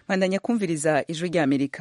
bandanya kumviriza ijwi rya amerika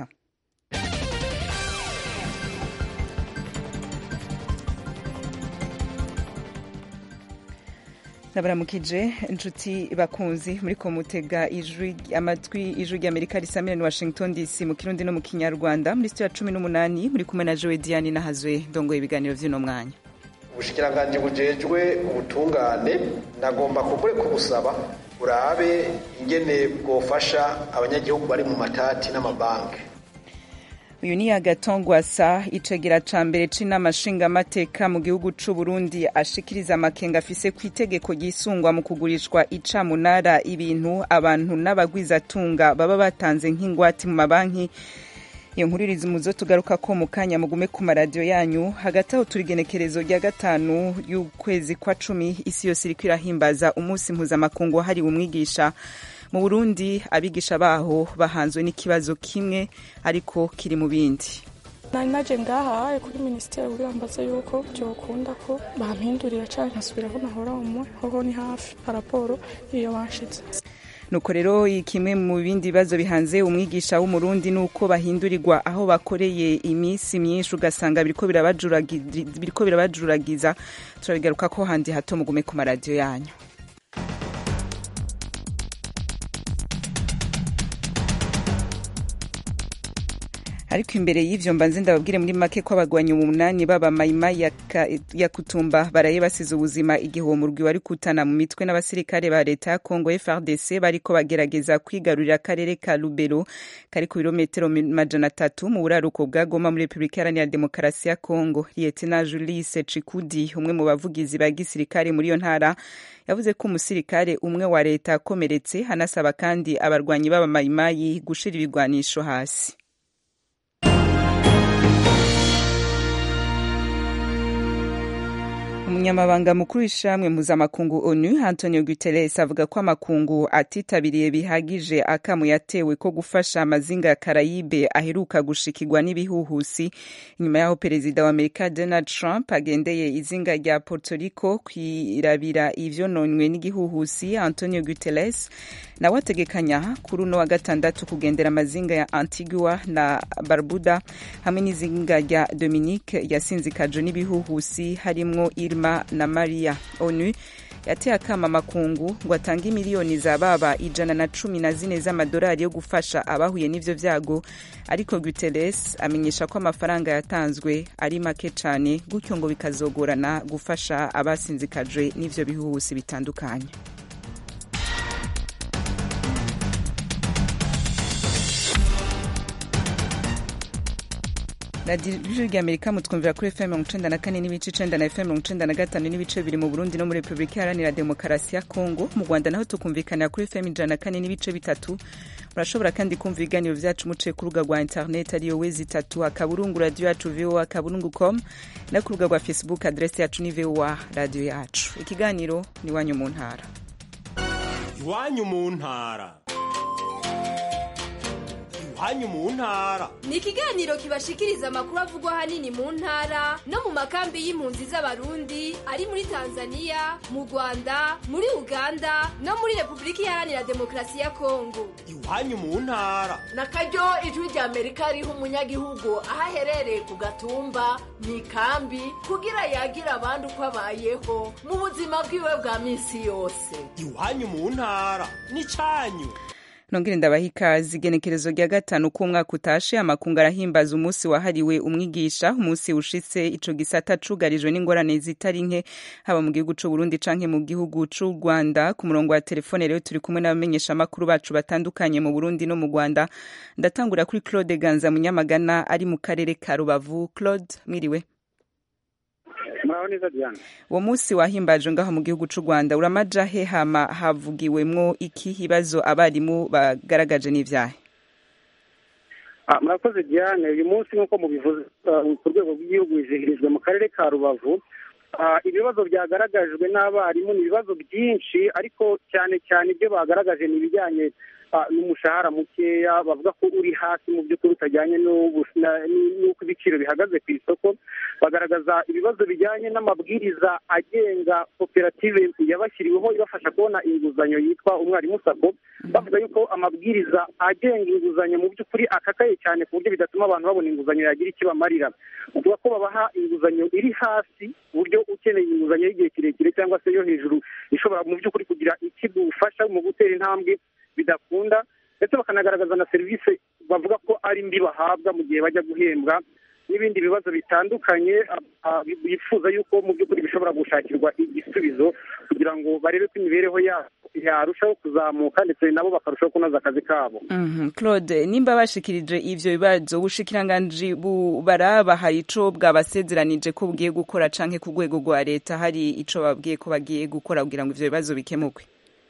nabaramukije inshuti bakunzi muri komutega amatwi ijwi rya amerika risamira ni washington dc mu kirundi no mu kinyarwanda muri sitiyo ya cumi n'umunani muri kumwe na jowe diane nahazwe ndongoye ibiganiro vy'uno mwanya ubushikiranganji bujejwe ubutungane nagomba kugure kubusaba urabe ingene bwofasha abanyagihugu bari mu matati n'amabanki uyu ni agatongwasa icegera ca mbere c'inama nshingamateka mu gihugu c'u Burundi ashikiriza amakenga afise ku itegeko ryisungwa mu kugurishwa icamunara ibintu abantu n'abagwizatunga baba batanze nk'ingwati mu mabanki iyo nkuru irizi muzo tugaruka ko mu kanya mugume ku maradiyo yanyu hagati aho turi igenekerezo rya gatanu y'ukwezi kwa cumi isi yose iriko irahimbaza umunsi mpuzamakungu wahariwe umwigisha mu burundi abigisha baho bahanzwe n'ikibazo kimwe ariko kiri mu bindi nari naje ngahaye kuri minisiteri kugira mbaze yuko byokunda ko bampindurira canke nkasubira aho nahora umwe hoho ni hafi paraporo iyo banshize nuko rero kimwe mu bindi bibazo bihanze umwigisha w'umurundi nuko bahindurirwa aho bakoreye iminsi myinshi ugasanga biriko birabajuragiza turabigaruka ko handi hato mugume ku maradiyo yanyu ariko imbere y'ivyo mbanze ndababwire muri make ko abagwanyi umunani baba mayima ya, ya kutumba baraye basize ubuzima igihe uwo murwi wari kutana mu mitwe n'abasirikare ba leta ya Congo FRDC bariko bagerageza kwigarurira akarere ka Lubero kari ku birometero majana atatu mu buraruko bwa Goma muri Republika Iharanira Demokarasi ya Congo Lieutenant Julius Chikudi umwe mu bavugizi ba gisirikare muri iyo ntara yavuze ko umusirikare umwe wa leta akomeretse hanasaba kandi abarwanyi b'aba mayimayi gushira ibigwanisho hasi umunyamabanga mukuru w'ishamwe mpuzamakungu onu antonio guterres avuga ko amakungu atitabiriye bihagije akamu yatewe ko gufasha amazinga ya karayibe aheruka gushikirwa n'ibihuhusi nyuma y'aho perezida wa amerika donald trump agendeye izinga rya puerto rico kwirabira ivyononywe n'igihuhusi antonio guterres nawe ategekanya kuri uno wa gatandatu kugendera amazinga ya antigua na barbuda hamwe n'izinga rya dominique yasinzikajwe n'ibihuhusi harimwo irma na maria onu yateye akama amakungu ngo atange miliyoni za baba ijana na cumi na zine z'amadolari yo gufasha abahuye n'ivyo vyago ariko guterres amenyesha ko amafaranga yatanzwe ari make cane gutyo ngo bikazogorana gufasha abasinzikajwe n'ivyo bihuhusi bitandukanye radiyo rya amerika mutwumvira kuri fm mirongo icenda na kane n'ibice icenda na fm mirongo icenda na gatanu n'ibice bibiri mu burundi no muri repubulika iharanira demokarasi ya kongo mu rwanda naho tukumvikanira kuri fm ijana na kane n'ibice bitatu murashobora kandi kumva ibiganiro vyacu muciye ku rubuga rwa internet ariyo wezi itatu akaburungu radiyo yacu voa akaburungu com no ku rubuga rwa facebook adresi yacu ni voa radiyo yacu ikiganiro ni iwanyu mu ntara iwanyu mu ntara iwanyu mu ntara ni ikiganiro kibashikiriza amakuru avugwa ahanini mu ntara no mu makambi y'impunzi z'abarundi ari muri tanzania mu rwanda muri uganda no muri repubulika iharanira demokarasi ya kongo iwanyu mu ntara na karyo ijwi rya amerika riha umunyagihugu aho aherereye ku gatumba mu ikambi kugira yagira abandi uko abayeho mu buzima bwiwe bwa minsi yose iwanyu mu ntara ni cyanyu nongere ndabaha ikaze igenekerezo rya gatanu k'umwaka utashe amakungu arahimbaza umunsi wahariwe umwigisha umunsi ushitse ico gisata cugarijwe n'ingorane zitari nke haba mu gihugu c'u Burundi canke mu gihugu c'u Rwanda ku murongo wa telefone rero turi kumwe n'abamenyesha makuru bacu batandukanye mu Burundi no mu Rwanda ndatangura kuri Claude Ganza Munyamagana ari mu karere ka Rubavu Claude mwiriwe muraho neza diana uwo munsi wahimbaje ngaho mu gihugu c'u rwanda uramaja he hama havugiwemwo iki ibibazo abarimu bagaragaje n'ivyahe murakoze diane uyu munsi nk'uko mubivuze ku rwego rw'igihugu wizihirijwe mu karere ka rubavu ibibazo byagaragajwe n'abarimu ni ibibazo byinshi ariko cyane cyane ibyo bagaragaje ni ibijyanye ah, n'umushahara mukeya bavuga ko uri hasi mu by'ukuri utajyanye n'ubu- na- n'uko ibiciro bihagaze ku isoko bagaragaza ibibazo bijyanye n'amabwiriza agenga koperative yabashyiriweho ibafasha kubona inguzanyo yitwa umwarimu sako bavuga yuko amabwiriza agenga inguzanyo mu by'ukuri akakaye cyane ku buryo bidatuma abantu babona inguzanyo yagira ikibamarira bavuga ko babaha inguzanyo iri hasi ku buryo ukeneye inguzanyo y'igihe kirekire cyangwa se yo hejuru ishobora mu by'ukuri kugira ikigufasha mu gutera intambwe bidakunda ndetse bakanagaragaza na serivisi bavuga ko ari mbi bahabwa mu gihe bajya guhembwa n'ibindi bibazo bitandukanye ah, bifuza yuko mu by'ukuri bishobora gushakirwa igisubizo kugira ngo barebe ko imibereho yabo yarushaho kuzamuka ndetse nabo bakarushaho kunoza akazi kabo Mhm. claude nimba bashikirije ivyo bibazo ubushikiranganji bu- baraba hari ico bwabasezeranije ko bugiye gukora canke ku rwego rwa leta hari ico babwiye ko bagiye gukora kugira ngo ivyo bibazo bikemurwe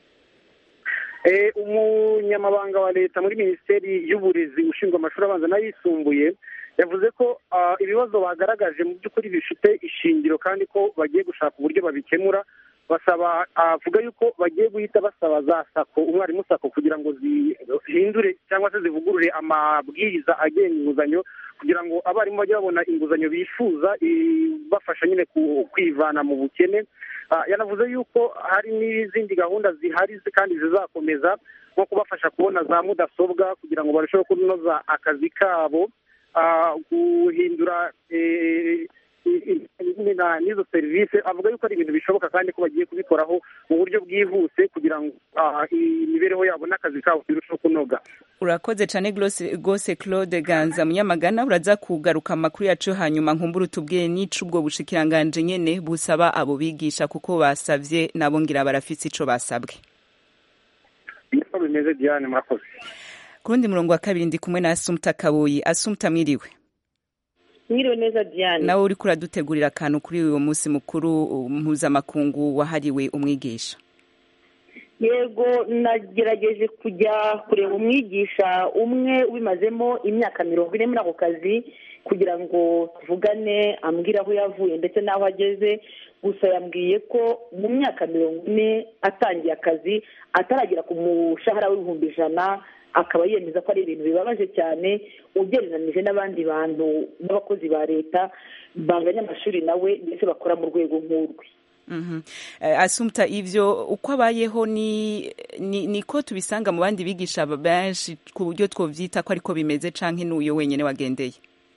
Eh, umunyamabanga wa leta muri minisiteri y'uburezi ushinzwe amashuri abanza n'ayisumbuye yavuze ko ah, ibibazo bagaragaje mu by'ukuri bifite ishingiro kandi ko bagiye gushaka uburyo babikemura basaba avuga yuko bagiye guhita basaba za sako umwarimu sako kugira ngo zihindure cyangwa se zivugurure amabwiriza agenga inguzanyo kugira ngo abarimu bajye babona inguzanyo bifuza ibafasha nyine ku- kwivana mu bukene Ah, yanavuze yuko hari n'izindi gahunda zihari zi- kandi zizakomeza nko kubafasha kubona za mudasobwa kugira ngo barusheho kunoza akazi kabo ah, guhindura eh, i- i- na- n'izo serivisi avuga yuko ari ibintu bishoboka kandi ko bagiye kubikoraho mu buryo bwihuse kugira ngo ah, imibereho yabo n'akazi kabo birusheho kunoga urakoze cane glose- gose claude ganza munyamagana uraza kugaruka amakuru yacu yo hanyuma nkumbura utubwire n'ico ubwo bushikiranganje nyene busaba abo bigisha kuko basavye nabo ngira barafise ico basabwe niko bimeze diane murakoze ku rundi murongo wa kabiri ndi kumwe na asumta kabuyi asumta mwiriwe mwiriwe neza diane nawe uriko uradutegurira akantu kuri uwo munsi mukuru uh, mpuzamakungu wahariwe umwigisha yego nagerageje kujya kureba umwigisha umwe ubimazemo imyaka mirongo ine muri ako kazi kugira ngo tuvugane ambwire aho yavuye ndetse n'aho ageze gusa yambwiye ko mu myaka mirongo ine atangiye akazi ataragera ku mushahara w'ibihumbi ijana akaba yemeza ko ari ibintu bibabaje cyane ugereranyije n'abandi bantu b'abakozi ba leta banganya amashuri nawe ndetse bakora mu rwego nk'urwe Mhm. Eh, asumta ivyo uko abayeho ni ni- niko tubisanga mu bandi bigisha benshi ku buryo twovyita ko ariko bimeze canke n'uyo wenyene wagendeye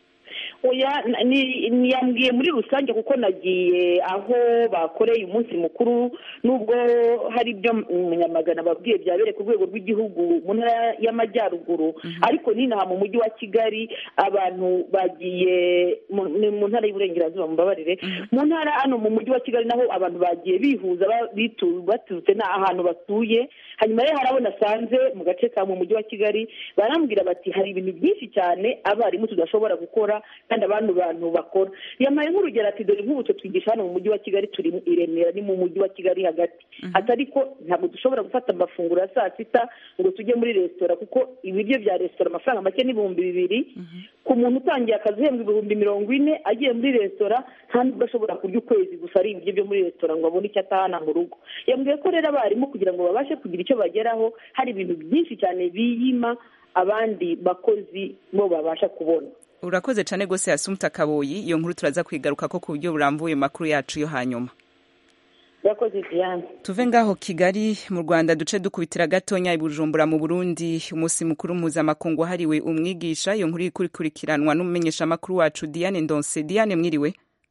oya na- ni- ni- yambwiye muri rusange kuko nagiye aho bakoreye umunsi mukuru nubwo hari ibyo umunyamagana babwiye byabereye ku rwego rw'igihugu mu ntara y'amajyaruguru ariko n'inaha mu mujyi wa kigali abantu bagiye mu- ni mu ntara y'uburengerazuba mubabarire mu ntara hano mu mujyi wa kigali naho abantu bagiye bihuza ba- bitu- baturutse na ahantu batuye hanyuma rero hari abo nasanze mu gace ka mu mujyi wa kigali barambwira bati hari ibintu byinshi cyane abarimu tudashobora gukora kandi abandi bantu bakora yamaye nk'urugero ati dore nk'ubu twe twigisha hano mu mujyi wa kigali turi i remera ni mu mujyi wa kigali hagati ati ariko ntabwo dushobora gufata amafunguro ya saa sita ngo tujye muri resitora kuko ibiryo bya resitora amafaranga make n'ibihumbi bibiri ku muntu utangiye akazi uhembwa ibihumbi mirongo ine agiye muri resitora nta nubwo ashobora kurya ukwezi gusa ari ibiryo byo muri resitora ngo abone icyo atahana mu rugo yambwiye ko rero abarimu kugira ngo babashe kugira icyo bageraho hari ibintu byinshi cyane biyima abandi bakozi bo babasha kubona urakoze cane gose asumta kabuyi iyo nkuru turaza kwigaruka ko ku buryo burambuye mu makuru yacu yo hanyuma urakoze diane tuve ngaho kigali mu rwanda duce dukubitira gatonya i bujumbura mu burundi umunsi mukuru mpuzamakungu wahariwe umwigisha iyo nkuru ikurikiranwa n'umumenyeshamakuru wacu diane ndonse diane mwiriwe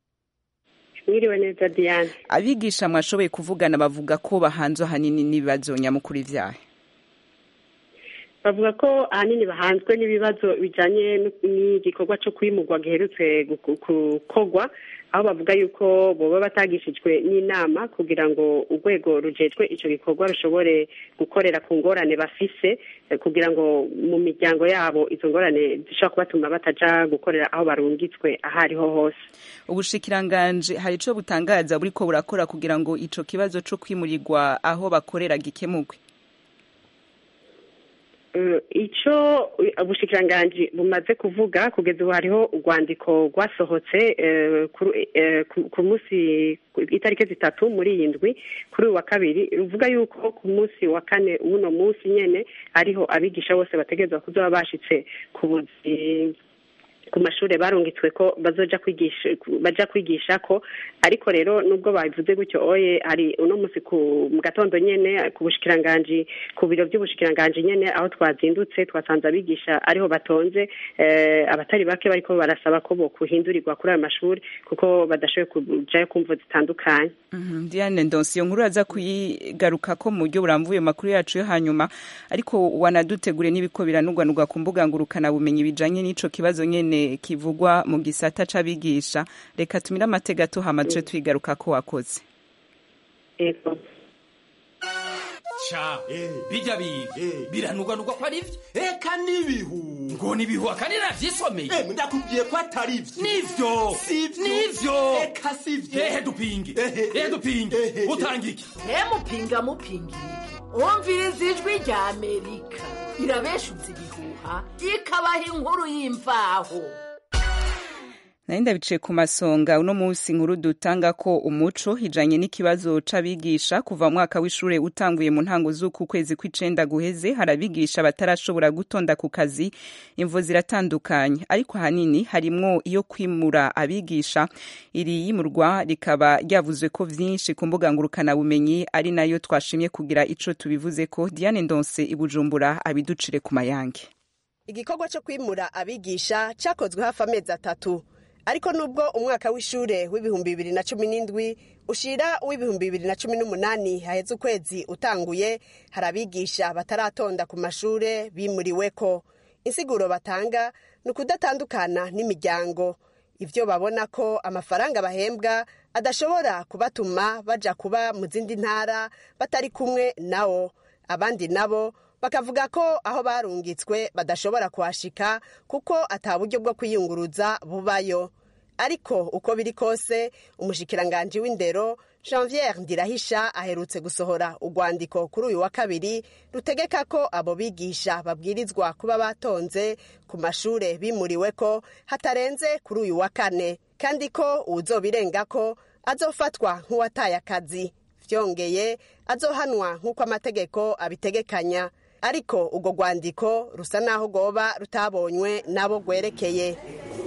mwiriwe neza diane abigisha mwashoboye kuvugana bavuga ko bahanzwe ahanini n'ibibazo nyamukuru ivyahe bavuga ko ahanini bahanzwe n'ibibazo bijyanye n'igikorwa cyo kwimurwa giherutse gukorwa aho bavuga yuko boba batagishijwe n'inama kugira ngo urwego rujejwe icyo gikorwa rushobore gukorera ku ngorane bafise kugira ngo mu miryango yabo izo ngorane zishobora kubatuma bataja gukorera aho barungitswe aho ariho hose ubushikiranganje hari ico butangaza buriko burakora kugira ngo ico kibazo co kwimurirwa aho bakorera gikemurwe Eh, ico ubushikiranganji bumaze kuvuga kugeza ubu hariho urwandiko rwasohotse eh, kuri- eh, ku- ku munsi ku itariki zitatu muri iyi ndwi kuri uyu wa kabiri ruvuga yuko ku munsi wa kane w'uno munsi nyene ariho abigisha bose bategerezwa kuzoba bashitse ku buzi ku mashuri barungitswe ko bazoja kwigisha baja kwigisha ko ariko rero nubwo babivuze gutyo oye hari uno munsi ku mu gatondo nyene ku bushikiranganji ku biro by'ubushikiranganji nyene aho twazindutse twasanze abigisha ariho batonze eh, abatari bake bariko barasaba ko bo kuhindurirwa kuri ayo mashuri kuko badashoboye kujayo kumvo zitandukanye Mhm, Diane Ndonsi iyo nkuru aza kuyigaruka ko mu buryo burambuye mu makuru yacu yo hanyuma ariko wanadutegure n'ibiko biranugwanugwa ku mbuga ngurukana bumenyi bijanye n'ico kibazo nyene kivugwa mu gisata c'abigisha reka tumire amatega tuhama tuje twigaruka ko wakoze Ego. ca bijya biga biranugwanugwa ko ari vyo eka n'ibihu ngo nibihu akandi navyisomeye ndakubwiye ko atari vyo nivyo nivyo eka sivyo ehe dupinge ehe dupinge utanga iki ntemupinga mupingire wumviriza ijwi rya amerika irabeshuza ibihuha ikabaha inkuru y'imvaho nari ndabiciye ku masonga uno munsi inkuru dutanga ko umuco hijanye n'ikibazo c'abigisha kuva mu mwaka w'ishure utanguye mu ntango z'uku kwezi kw'icenda guheze hari abigisha batarashobora gutonda ku kazi imvo ziratandukanye ariko ahanini harimwo iyo kwimura abigisha iri yimurwa rikaba ryavuzwe ko vyinshi ku mbuga ngurukanabumenyi ari nayo twashimye kugira ico tubivuzeko diane ndonse i bujumbura abiducire ku mayange igikorwa cyo kwimura abigisha cyakozwe hafi amezi atatu ariko nubwo umwaka w'ishure w'ibihumbi bibiri na cumi n'indwi ushira uw'ibihumbi bibiri na cumi n'umunani haheze ukwezi utanguye hari abigisha bataratonda ku mashure bimuriweko insiguro batanga ni ukudatandukana n'imiryango ibyo babona ko amafaranga bahembwa adashobora kubatuma baja kuba mu zindi ntara batari kumwe nawo abandi nabo bakavuga ko aho barungitswe badashobora kuhashika kuko ata buryo bwo kwiyunguruza bubayo ariko uko biri kose umushikiranganji w'indero janviere ndirahisha aherutse gusohora urwandiko kuri uyu wa kabiri rutegeka ko abo bigisha babwirizwa kuba batonze ku mashure bimuriwe ko hatarenze kuri uyu wa kane kandi ko uwuzobirenga ko azofatwa nk'uwataye akazi vyongeye azohanwa nk'uko amategeko abitegekanya ariko urwo rwandiko rusa n'aho rwoba rutabonywe n'abo rwerekeye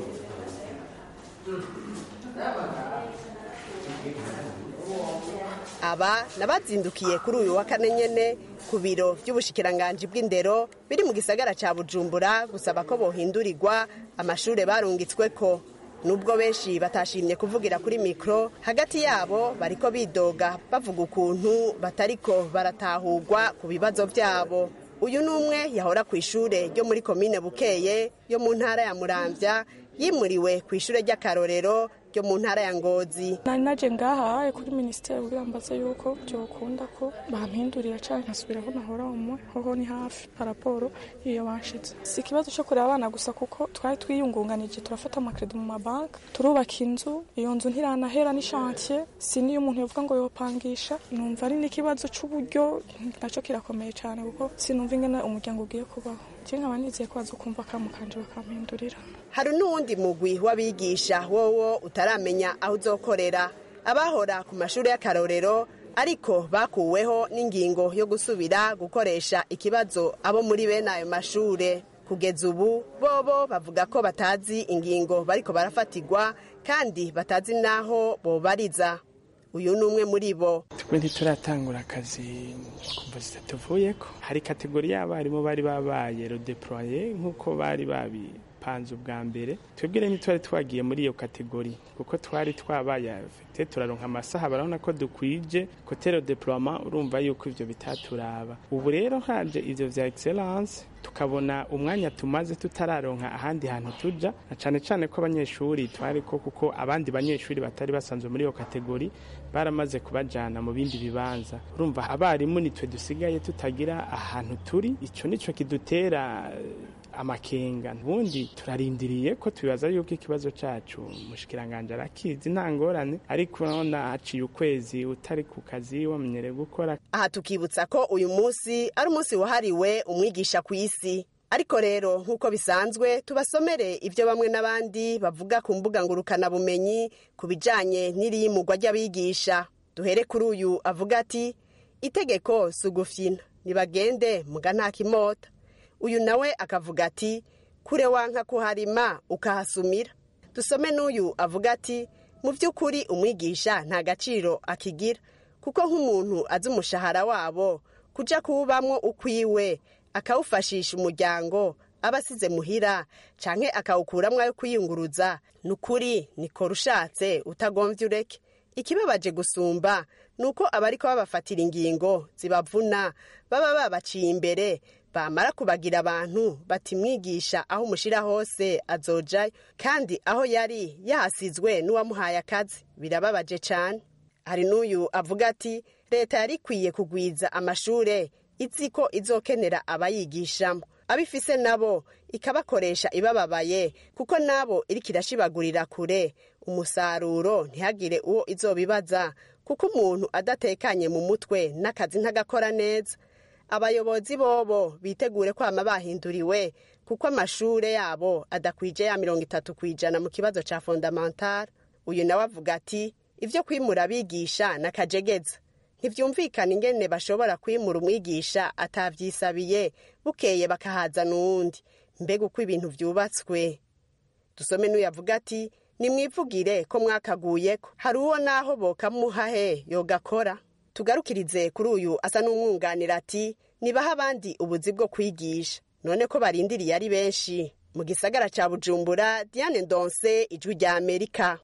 aba nabazindukiye kuri uyu wa kane nyene ku biro by'ubushikiranganji bw'indero biri mu gisagara ca bujumbura gusaba ko bohindurirwa amashure barungitsweko nubwo benshi batashimye kuvugira kuri mikoro hagati yabo bariko bidoga bavuga ukuntu batariko baratahurwa ku bibazo byabo uyu ni umwe yahora ku ishure ryo muri komine bukeye yo mu ntara ya muramvya yimuriwe ku ishure ry'akarorero ryo mu ntara ya ngozi nari naje ngahaye kuri minisiteri kugira mbaze yuko byokunda ko bampindurira cyane nkasubira aho nahora umwe hoho ni hafi paraporo iyo banshitse si ikibazo cyo kureba abana gusa kuko twari twiyungunganije turafata amakredi mu mabanki turubaka inzu iyo nzu ntiranahera n'ishantiye si niyo umuntu yavuga ngo yopangisha numva ari n'ikibazo c'uburyo nacyo kirakomeye cyane kuko sinumva ingene umuryango ugiye kubaho je nkaba nizeye ko bazokumva kamukanje bakampindurira hari n'uwundi mugwi w'abigisha wowo utaramenya aho uzokorera abahora ku mashuri y'akarorero ariko bakuweho n'ingingo yo gusubira gukoresha ikibazo abo muri bene ayo mashure kugeza ubu bobo bavuga ko batazi ingingo bariko barafatirwa kandi batazi n'aho bobariza uyu ni umwe muri bo twe ntituratangura akazi kumva zitatuvuyeko hari kategori y'abarimu bari babaye rodeploye nk'uko bari babipanze ubwa mbere twebwe rero ntitwari twagiye muri iyo kategori kuko twari twabaye afite turaronka amasaha barabona ko dukwije kote rodeploiement urumva yuko ivyo bitaturaba ubu rero haje ivyo vya excellence tukabona umwanya tumaze tutararonka ahandi hantu tuja na cane cane ko abanyeshuri twariko kuko abandi banyeshuri batari basanzwe muri iyo kategori baramaze kubajana mu bindi bibanza urumva abarimu nitwe dusigaye tutagira ahantu turi ico nico kidutera amakenga ubundi turarindiriye ko tubibaza yuko ikibazo cacu mushikiranganje arakizi nta ngorane ariko urabona haciye ukwezi utari ku kazi wamenyereye gukora aha tukibutsa ko uyu munsi ari umunsi wahariwe umwigisha ku isi ariko rero nk'uko bisanzwe tubasomere ibyo bamwe n'abandi bavuga ku mbuga ngurukanabumenyi ku bijyanye n'iriyimugwa ry'abigisha duhere kuri uyu avuga ati itegeko si ugufyina ntibagende muga nta kimota uyu nawe akavuga ati kure wanka kuharima ukahasumira dusome n'uyu avuga ati mu by'ukuri umwigisha nta gaciro akigira kuko nk'umuntu azi umushahara wabo kujya kuwubamwo ukwiwe akawufashisha umuryango aba asize muhira canke akawukuramwo ayo kwiyunguruza ni ukuri nikora ushatse utagombye ureke ikibabaje gusumba ni uko abariko babafatira ingingo zibavuna baba babaciye imbere bamara kubagira abantu bati mwigisha aho umushira hose azojayo kandi aho yari yahasizwe n'uwamuhaye akazi birababaje cane hari n'uyu avuga ati leta yari ikwiye kugwiza amashure izi ko izokenera abayigishamo abifise nabo ikabakoresha ibababaye kuko nabo iriko irashibagurira kure umusaruro ntihagire uwo izobibaza kuko umuntu adatekanye mu mutwe n'akazi ntagakora neza abayobozi bobo bitegure kwama bahinduriwe kuko amashure yabo adakwije ya mirongo itatu ku ijana mu kibazo ca fondamentale uyu nawe avuga ati ivyo kwimura abigisha n'akajegeza ntibyumvikana ingene bashobora kwimura umwigisha atavyisabiye bukeye bakahazana uwundi mbega uko ibintu vyubatswe dusome n'uyavuga ati nimwivugire ko mwakaguyeko hari uwo naho bokamuhahe yogakora tugarukirize kuri uyu asa n'umwunganira ati nibaha abandi ubuzi bwo kwigisha none ko barindiriye ari benshi mu gisagara ca bujumbura diane ndonse ijwi rya amerika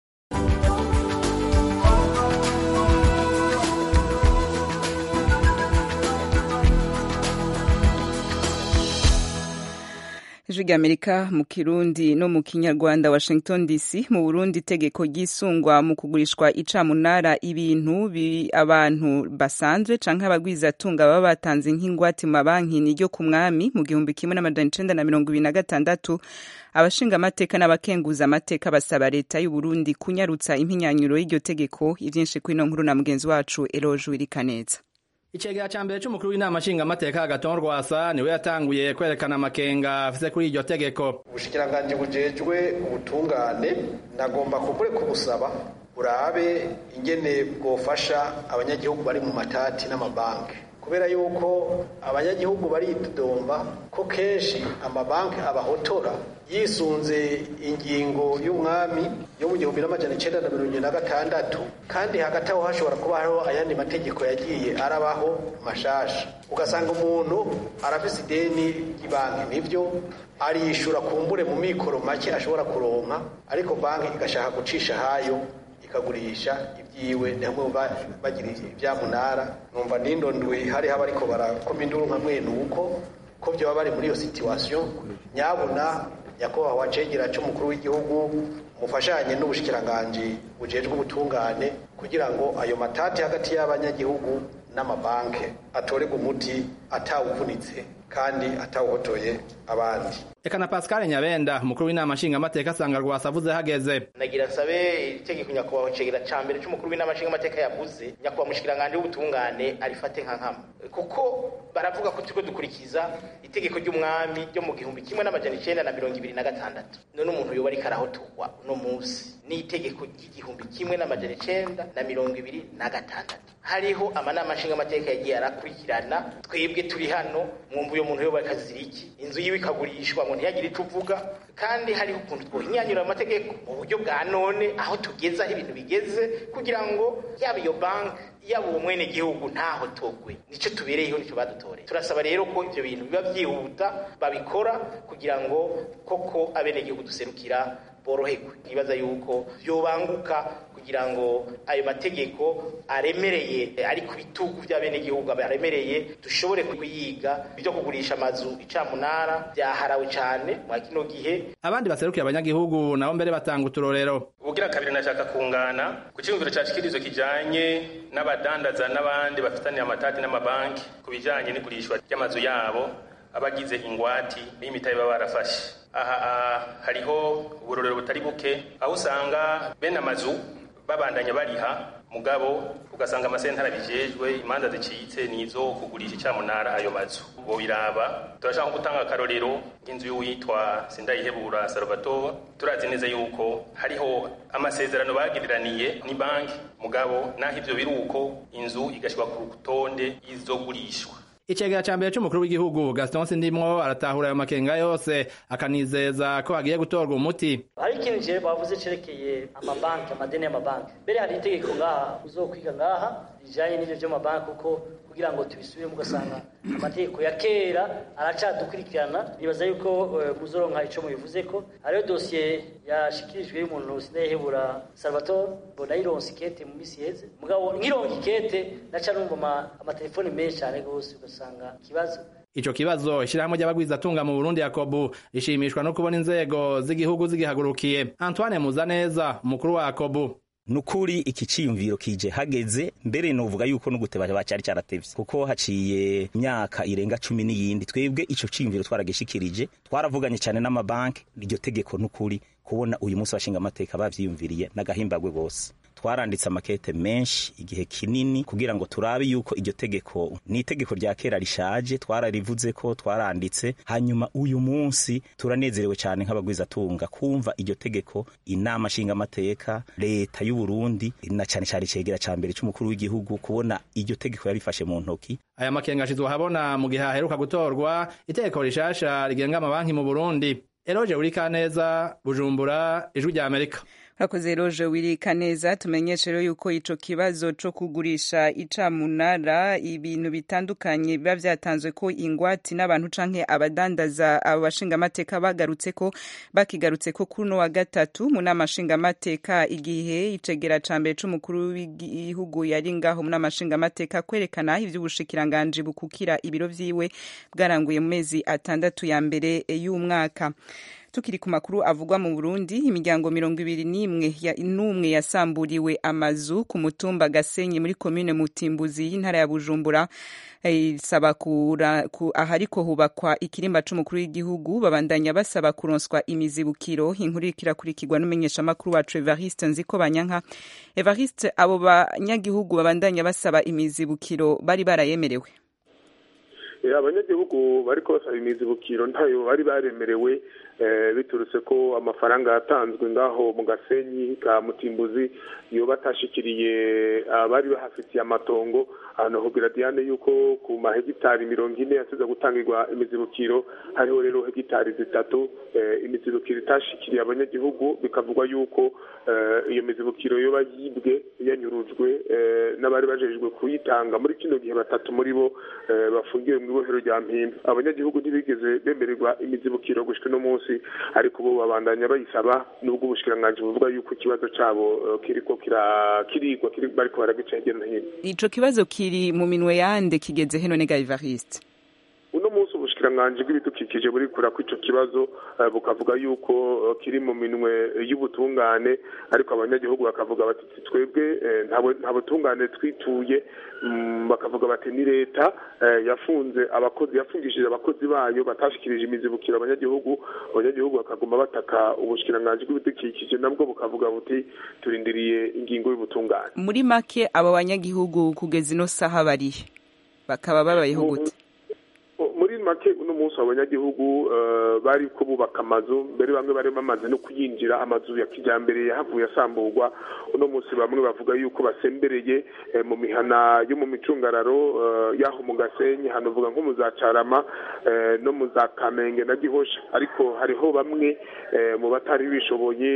ijwi ry'amerika mu kirundi no mu kinyarwanda washington dc mu burundi itegeko ryisungwa mu kugurishwa icamunara ibintu abantu basanzwe canke abagwizatunga baba batanze nk'ingwate mu mabanki niryo ku mwami mu gihumbi kimwe n'amajana icenda na mirongo ibiri na gatandatu abashinga amateka n'abakenguza amateka basaba leta y'uburundi kunyarutsa impinyanyuro y'iryo tegeko ivyinshi kw'ino nkuru na mugenzi wacu eroje wirikaneza Icegera ca mbere c'umukuru w'inama nshingamateka Agathon Rwasa niwe yatanguye kwerekana amakenga afise kuri iryo tegeko. Ubushikiranganji bujejwe ubutungane nagomba kubure kubusaba burabe ingene bwofasha abanyagihugu bari mu matati n'amabanki kubera yuko abanyagihugu baridodomba ko kenshi amabanki abahotora yisunze ingingo y'umwami yo mu gihumbi n'amajana icenda na mirongo na gatandatu kandi hagati aho hashobora kuba hariho ayandi mategeko yagiye arabaho mashasha ugasanga umuntu arafise ideni ry'ibanki nivyo arishura kumbure mu mikoro make ashobora kuronka ariko banki igashaka gucisha hayo ikagurisha ibyiwe ni hamwe bagira ibyamunara numva nindondwe hariho abariko barakoma induru nka mwene uko ko byoba bari muri iyo situation nyabuna nyakubahwa cegera c'umukuru w'igihugu mufashanye n'ubushikiranganji bujejwe ubutungane kugira ngo ayo matati hagati y'abanyagihugu n'amabanke atorerwe umuti atawuvunitse kandi atawuhotoye abandi Eka na Pascal Nyabenda umukuru w'inama nshingamateka asanga Rwasa avuze hageze nagira nsabe itegeko nyakubahwa cegera ca mbere c'umukuru w'inama nshingamateka yavuze nyakubahwa mushikiranganje w'ubutungane arifate nka nkama kuko baravuga ko turiko dukurikiza itegeko ry'umwami ryo mu gihumbi kimwe n'amajana icenda na mirongo ibiri na gatandatu none umuntu yoba ariko arahotorwa uno munsi n'itegeko ry'igihumbi kimwe n'amajana icenda na mirongo ibiri na gatandatu hariho amanama nshingamateka yagiye arakurikirana twebwe turi hano mwumva uyo muntu yoba akazira iki inzu yiwe ikagurishwa ngo ntiyagire ico uvuga kandi hariho ukuntu twohinyanyura amategeko mu buryo bwa none aho tugeze aho ibintu bigeze kugira ngo yaba iyo banki yaba uwo mwene gihugu ntaho togwe nico tubereyeho nico badutoreye turasaba rero ko ivyo bintu biba vyihuta babikora kugira ngo koko abenegihugu duserukira boroherwe nibaza yuko vyobanguka kugira ngo ayo mategeko aremereye ari ku bitugu by'abenegihugu aremereye dushobore kuyiga ibyo kugurisha amazu icamunara byaharawe cyane mwa kino gihe abandi baserukiye abanyagihugu nabo mbere batanga uturorero ubugira kabiri nashaka kungana ku cyumviro cya shikirizo kijanye n'abadandaza n'abandi bafitaniye amatati n'amabanki ku bijanye n'igurishwa ry'amazu yabo abagize ingwati n'imitahe baba barafashe aha ah, hariho uburorero butari buke aho usanga bene amazu babandanya bariha mugabo ugasanga amasentara bijejwe imanza zicitse nizo kugurisha icyamunara ayo mazu bo biraba turashaka gutanga akarorero nk'inzu y'uwitwa sindayihebura salvatore turazi neza yuko hariho amasezerano bagiriraniye ni banki mugabo naho ivyo biri uko inzu igashyirwa ku rutonde y'izogurishwa icegera ca mbere c'umukuru w'igihugu gaston sindimwo aratahura ayo makenga yose akanizeza ko hagiye gutorwa umuti hari ikintu je bavuze cerekeye amabanki amadeni y'amabanki mbere hari itegeko ngaha uzokwiga ngaha rijanye n'ivyo vy'amabanki kuko kugira ngo tubisubiremo ugasanga amategeko ya kera aracadukurikirana nibaza yuko eh, muzoronka ico mubivuze ko hariho dosiye yashikirijwe y'umuntu sinayihebura salvatore mbona yironse ikete mu misi yeze mugabo nkironka ikete naca numva ama- amatelefoni menshi cane gose ugasanga ikibazo ico kibazo ishirahamwe ry'abagwizatunga mu burundi yakobu rishimishwa no kubona inzego z'igihugu zigihagurukiye antoine muzaneza umukuru wa yakobu nukuri iki ciyumviro kije hageze mbere novuga yuko no guteba bacari caratevye kuko haciye imyaka irenga cumi n'iyindi twebwe ico ciyumviro twaragishikirije twaravuganye cane n'amabanki iryo tegeko nukuri kubona uyu munsi bashinga amateka bavyiyumviriye n'agahimbagwe gose twaranditse amakete menshi igihe kinini kugira ngo turabe yuko iryo tegeko ni itegeko rya kera rishaje twararivuze ko twaranditse hanyuma uyu munsi turanezerewe cyane nk'abagwizatunga kumva iryo tegeko inama nshingamateka leta y'u Burundi na cyane cyane icegera ca mbere c'umukuru w'igihugu kubona iryo tegeko yarifashe mu ntoki aya makenga ashizwe ahabona mu gihe haheruka gutorwa itegeko rishasha rigenga amabanki mu burundi eroje urikaneza bujumbura ijwi rya amerika hakoze roje wirika neza tumenyeshe rero yuko ico kibazo co kugurisha icamunara ibintu bitandukanye biba vyatanzwe ko ingwati n'abantu canke abadandaza abashinga amateka bagarutse ko bakigarutse ko kuno wa gatatu mu nama nshinga amateka igihe icegera ca mbere c'umukuru w'igihugu yari ngaho mu nama nshinga amateka kwerekana ivy'ubushikiranganje bukukira ibiro vyiwe bwaranguye mu mezi atandatu ya mbere y'umwaka tukiri ku makuru avugwa mu Burundi imiryango mirongo ibiri n'imwe ya n'umwe yasamburiwe amazu ku mutumba Gasenyi muri komine Mutimbuzi y'intara ya Bujumbura isaba kura ku ahariko hubakwa ikirimba c'umukuru w'igihugu babandanya basaba kuronswa imizibukiro inkuru ikirakurikirwa n'umenyesha makuru wacu Evariste Nziko Banyanka Evariste abo banyagihugu babandanya basaba imizibukiro bari barayemerewe abanyagihugu bariko basaba imizibukiro ntayo bari baremerewe biturutse ko amafaranga yatanzwe ngaho mu gasenyi ka mutimbuzi iyo batashikiriye abari bahafitiye amatongo ahantu hubwira diane yuko ku mahegitari mirongo ine yasize gutangirwa imizibukiro hariho rero hegitari zitatu imizibukiro itashikiriye abanyagihugu bikavugwa yuko iyo mizibukiro yoba yibwe yanyurujwe n'abari bajejwe kuyitanga muri kino gihe batatu muri bo bafungiwe mu ibohero rya mpimba abanyagihugu ntibigeze bemererwa imizibukiro gushika uno munsi ariko bo babandanya bayisaba nubwo ubushikiranganji buvuga yuko ikibazo cabo kiriko kirigwa bariko baragica hirya no hino ico kibazo kiri mu minwe yande kigeze heno nega Evariste uno munsi ubushikiranganji bw'ibidukikije burikura ko ico kibazo bukavuga yuko kiri mu minwe y'ubutungane ariko abanyagihugu bakavuga bati twebwe nta butungane twituye bakavuga bati ni leta yafunze abakozi yafungishije abakozi bayo batashikirije imizibukiro abanyagihugu abanyagihugu bakaguma bataka ubushikiranganji bw'ibidukikije nabwo bukavuga buti turindiriye ingingo y'ubutungane muri make abo banyagihugu kugeza ino saha barihe bakaba babayeho gute muri make uno munsi abanyagihugu bari ko bubaka amazu mbere bamwe bari bamaze no kuyinjira amazu ya kijyambere yahavuye asamburwa uno munsi bamwe bavuga yuko basembereye mu mihana yo mu micungararo y'aho mu gasenyi hanavuga nko mu za carama no mu za kamenge na gihosha ariko hariho bamwe mu batari bishoboye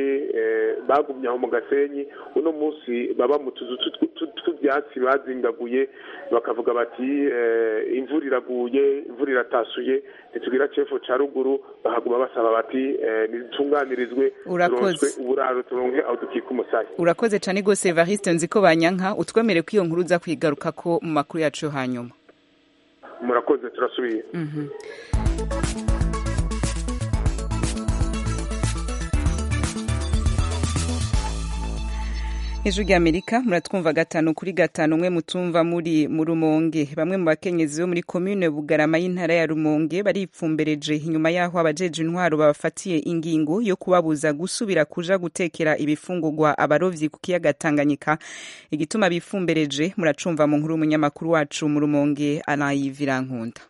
bagumye aho mu gasenyi uno munsi baba mu tuzu tw'ibyatsi bazingaguye bakavuga bati imvura iraguye imvura iratasuye ntitugira cefu ca ruguru bahaguma basaba bati nitunganirizwe urakoze uburaro turonke aho dukika umusaya urakoze cane gose Evariste nziko banyanka utwemere ko iyo nkuru uza kwigaruka ko mu makuru yacu yo hanyuma murakoze turasubiye ijwi ry'amerika muratwumva gatanu kuri gatanu umwe mutumva muri mu rumonge bamwe mu bakenyezi bo muri komine bugarama y'intara ya rumonge baripfumbereje inyuma y'aho abajeje intwaro babafatiye ingingo yo kubabuza gusubira kuja gutekera ibifungurwa abarovyi ku kiyaga tanganyika igituma bifumbereje muracumva mu nkuru y'umunyamakuru wacu mu rumonge anayivirankunda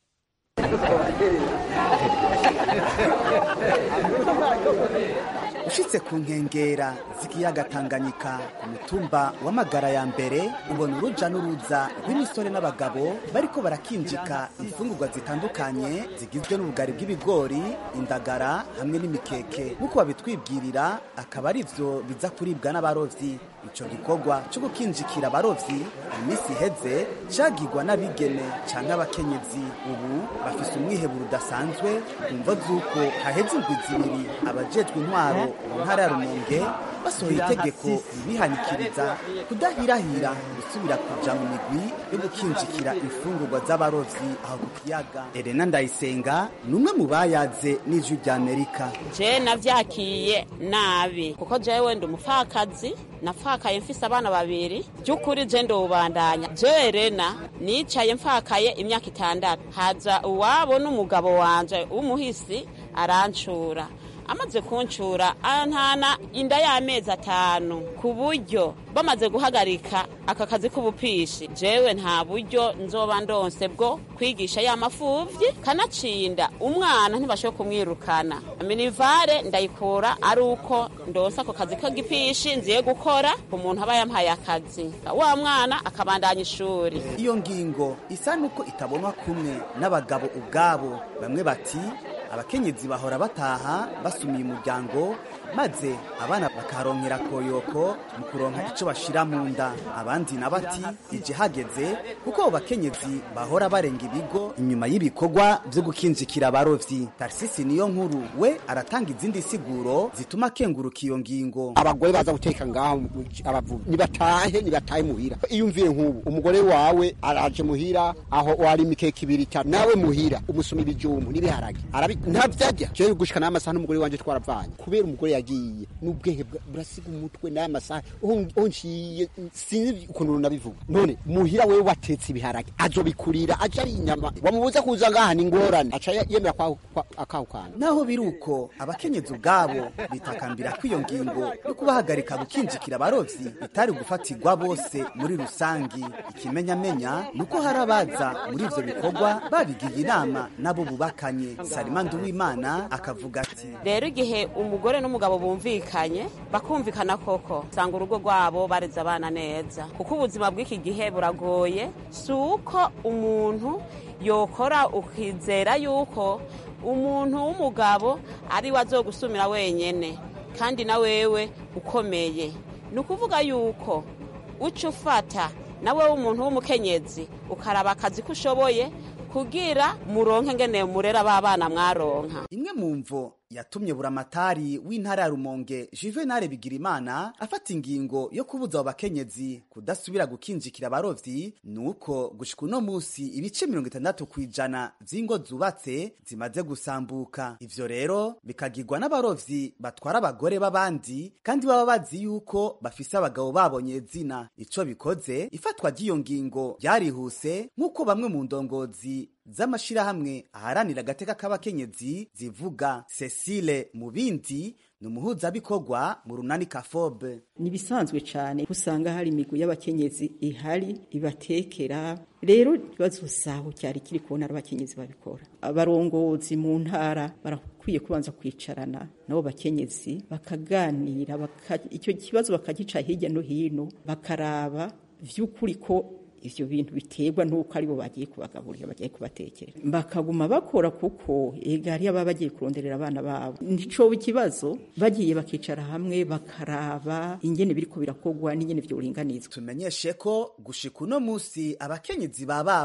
ushitse ku nkengera z'ikiyaga tanganyika ku mutumba w'amagara ya mbere ubona uruja n'uruza rw'imisore n'abagabo bariko barakinjika imfungurwa zitandukanye zigizwe n'ubugari bw'ibigori indagara hamwe n'imikeke nk'uko babitwibwirira akaba ari vyo biza kuribwa n'abarovyi ico gikorwa co gukinjikira abarovyi mu minsi iheze cagirwa n'abigeme canke abakenyezi ubu bafise umwiheburo udasanzwe ku mvo z'uko haheze indwi zibiri abajejwe intwaro mu ntara ya rumonge basohoye itegeko ribihanikiriza kudahirahira gusubira kuja mu migwi yo gukinjikira imfungurwa z'abarovyi aho ku kiyaga elena ndayisenga ni umwe mu bayaze n'ijwi ry'amerika je navyakiye nabi kuko jewe ndi umupfakazi napfakaye mfise abana babiri by'ukuri je ndobandanya je elena nicaye mfakaye imyaka itandatu haza uwabo n'umugabo wanje w'umuhisi arancura amaze kuncura antana inda y'amezi atanu ku buryo bamaze guhagarika aka kazi k'ubupishi jewe nta buryo nzoba ndonse bwo kwigisha ya mafuvyi kanacinda umwana ntibashobe kumwirukana minivare ndayikura ari uko ndonse ako kazi k'igipishi nziye gukora ku muntu aba yampaye akazi wa mwana akabandanya ishuri iyo ngingo isa nuko itabonwa kumwe n'abagabo ubwabo bamwe bati abakenyezi bahora bataha basumiye umuryango maze abana bakaronkera koyoko mu kuronka ico bashira mu nda abandi na bati ije hageze kuko abo bakenyezi bahora barenga ibigo inyuma y'ibikorwa vyo gukinjikira abarovyi tarisisi niyo nkuru we aratanga izindi siguro zituma akenguruka iyo ngingo abagore baza guteka ngaho abavuga nibatahe nibatahe muhira iyumviye nk'ubu umugore wawe araje muhira aho wari imikeke ibiri itatu nawe muhira umusoma ibijumbu n'ibiharage ntavyarya jewe gushika n'amasaha n'umugore wanje twaravanye kubera umugore yagiye n'ubwenge burasiga umutwe n'aya masaha aho nciye sinzi ukuntu nabivuga none muhira wewe watetse ibiharage azobikurira aja ari inyama wamubuza kuza ngaha ni ingorane aca yemera akahukana naho biri uko abakenyezi ubwabo bitakambira ko iyo ngingo yo kubahagarika gukinjikira abarovyi itari gufatirwa bose muri rusangi ikimenyamenya ni uko hari abaza muri ivyo bikorwa babigiye inama nabo bubakanye salima nduwimana akavuga ati rero igihe umugore n'umugabo bumvikanye bakumvikana koko usanga urugo rwabo bareze abana neza kuko ubuzima bw'iki gihe buragoye si uko umuntu yokora ukizera yuko umuntu w'umugabo ari we azogusumira wenyene kandi na wewe ukomeye ni ukuvuga yuko uca ufata nawe w'umuntu w'umukenyezi ukaraba akazi ko ushoboye kugira muronke ngene murera b'abana mwaronka imwe mu mvo yatumye buramatari w'intara ya rumonge juvenal bigirimana afata ingingo yo kubuza abo bakenyezi kudasubira gukinjikira abarovyi ni uko gushika uno musi ibice mirongo itandatu ku ijana vy'ingo zubatse zimaze gusambuka ivyo rero bikagirwa n'abarovyi batwara abagore b'abandi kandi baba bazi yuko bafise abagabo babonye zina ico bikoze ifatwa ry'iyo ngingo ryarihuse nk'uko bamwe mu ndongozi z'amashirahamwe aharanira agateka k'abakenyezi zivuga Cecile Mubindi ni umuhuzabikorwa mu runani kafobe ni ibisanzwe cyane usanga hari imigwi y'abakenyezi ihari ibatekera rero ikibazo saho cyari kiri kubona abakenyezi babikora abarongozi mu ntara barakwiye kubanza kwicarana nabo bakenyezi bakaganira baka, icyo kibazo bakagica hirya no hino bakaraba vy'ukuri ko ivyo bintu biterwa nuko aribo bagiye kubagaburira bagiye kubatekera bakaguma bakora kuko ega hariyo baba bagiye kuronderera abana babo nticoba ikibazo bagiye bakicara hamwe bakaraba ingene biriko birakorwa n'ingene vyoringanizwa tumenyeshe ko gushika uno musi abakenyezi ba baba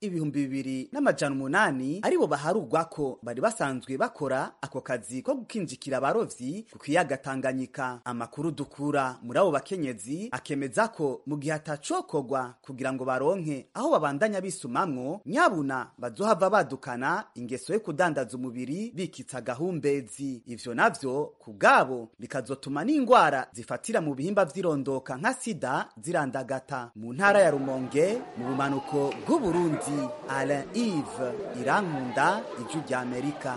ibihumbi bibiri n'amajana umunani aribo baharugwa ko bari basanzwe bakora ako kazi ko gukinjikira abarovyi ku kiyaga Tanganyika amakuru dukura muri abo bakenyezi akemeza ko mu gihe atacokorwa kugira ngo baronke aho babandanya bisumamwo nyabuna bazohava badukana ingeso yo kudandaza umubiri bikitsa gahumbezi ivyo navyo ku bwabo bikazotuma n'ingwara zifatira mu bihimba vy'irondoka nka sida zirandagata mu ntara ya Rumonge mu bumanuko bw'Uburundi Alain Yves Irankunda ijwi rya Amerika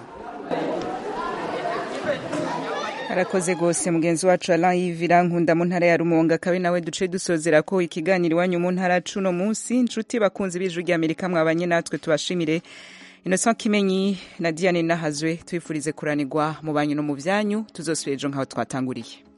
arakoze gose mugenzi wacu Alain Yves Irankunda mu ntara ya Rumonge akabe nawe duce dusozera ko ikiganiro iwanyu mu ntara cuno munsi inshuti bakunzi b'ijwi rya Amerika mwabanye natwe tubashimire Innocent Kimenyi na Diane Nahazwe twifurize kuranirwa mu banyu no mu vyanyu tuzosubira ejo nk'aho twatanguriye